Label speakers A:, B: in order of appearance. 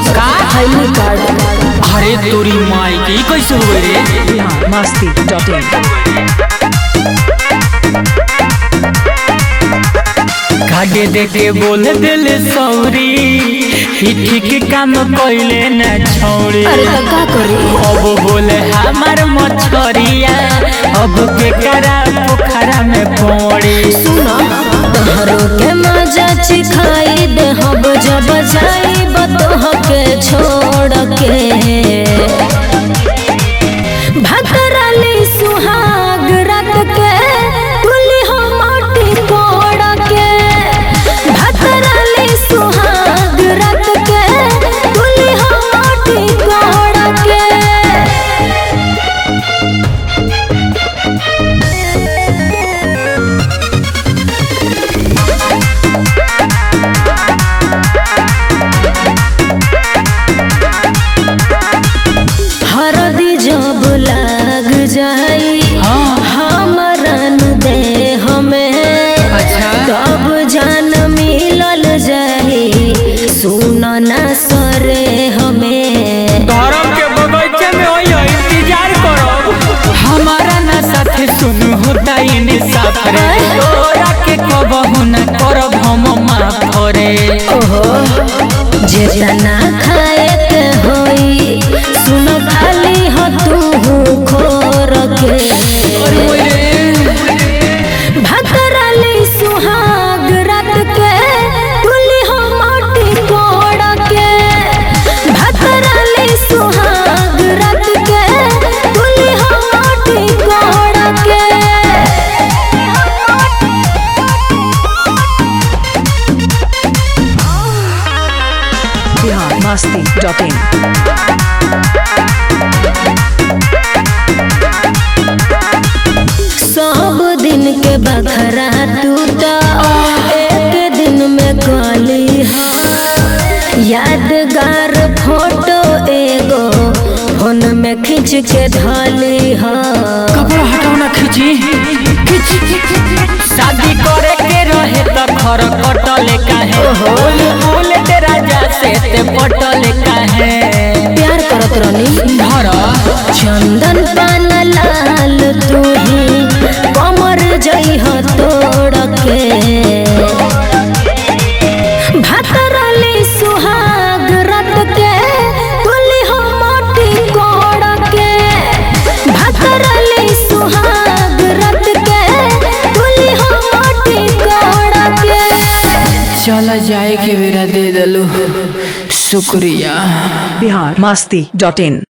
A: का
B: I card
A: अरे तोरी माई के ई कैसे हुए रे
C: बिहार मस्ती डॉट इन
A: कागे देखे बोल दिल सौरी ई ठीक काम कइले न छौरी
B: अरे तो का करी
A: अब बोले हमार मछरिया अब के करा पोखरा में पड़ी
B: सुना तोहरो के मजा चिखाई दे हब जब जाई बतोह के छोड़ के भतरली सुहाग रात के तुली हो माटी कोड़ के भतरली सुहाग रात के तुली हो माटी कोड़ के हरदी जब लाग जाई
A: हाँ।
B: हमरन दे हमें
A: अच्छा।
B: तब जान मिलल जाई सुन ना सरे हमें
A: धर्म के बगीचे में होइयो इंतजार करो हमारा ना साथे सुन होता इंसाफ रे तोरा के कबहू न करब हम माफ रे
B: ओहो जेतना खाए के होई सुन खाली हो तू खोर के भतरली सुहाग रात के तुली हो माटी कोड़ के भतरली सुहाग रात के तुली हो माटी कोड़ के
C: बिहार मस्ती डॉट इन
B: सब दिन के बखरा टूटा एक दिन में कली यादगार फोटो एगो फोन में खींच के धली हा
A: कपड़ा हटाओ ना खींची शादी करे के रहे त खर कटले काहे बोल बोल तेरा जा से ते पटले काहे
B: प्यार करत रहनी
A: धर
B: चंदन पान लाल तू ही कमर जई हो तोड़ के भतरली सुहाग रात के तुली हो माटी कोड़ के भतरली सुहाग रात के तुली हो माटी कोड़ के
A: चला जाए के बेरा दे दलू शुक्रिया
C: बिहार मस्ती डॉट इन